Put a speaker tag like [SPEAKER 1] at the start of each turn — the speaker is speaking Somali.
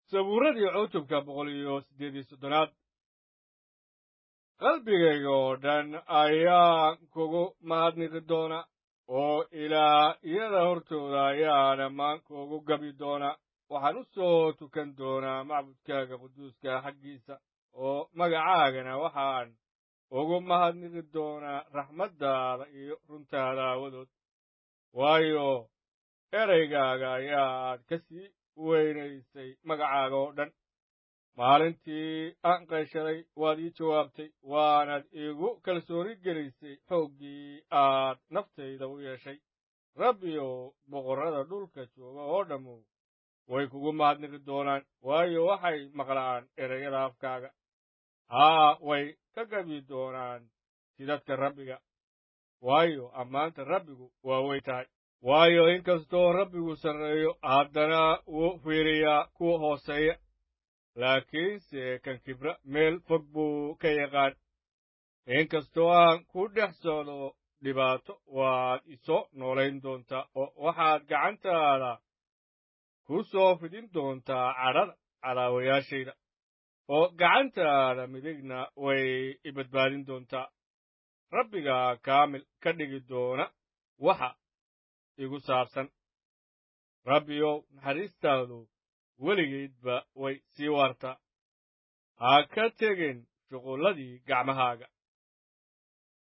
[SPEAKER 1] sabuuradii cutubka boqol iyo siddeed iyo soddonaad qalbigayga oo dhan ayaan kugu mahadniqi doona oo ilaa iyada hortooda ayaa dhammaan kuugu gabi doona waxaan u soo tukan doonaa macbudkaaga quduuska xaggiisa oo magacaagana waxaan ugu mahadniqi doonaa raxmaddaada iyo runtaada aawadood waayo eraygaaga ayaad ka sii weynaysay magacaaga oo dhan maalintii aan qayshaday waad ii jawaabtay waanaad iigu kalsooni gelisay xooggii aad naftayda u yeeshay rabbiyow boqorrada dhulka jooga oo dhammow way kugu mahadniqi doonaan waayo waxay maqlaan erayada afkaaga haa way ka gabi doonaan sidadka rabbiga waayo ammaanta rabbigu waa wey tahay waayo inkastoo rabbigu sarreeyo haddana wuu fiiriyaa kuwa hooseeya laakiinse kan kibra meel fog buu ka yaqaan inkastoo aan ku dhex socdo dhibaato waad isoo noolayn doontaa oo waxaad gacantaada ku soo fidin doontaa cadhada cadaawayaashayda oo gacantaada midigna way i badbaadin doontaa rabbiga kaamil ka dhigi doona waxa igu saabsan rabbiyow naxariistaadu weligeedba way sii waartaa ha ka tegin shuqulladii gacmahaaga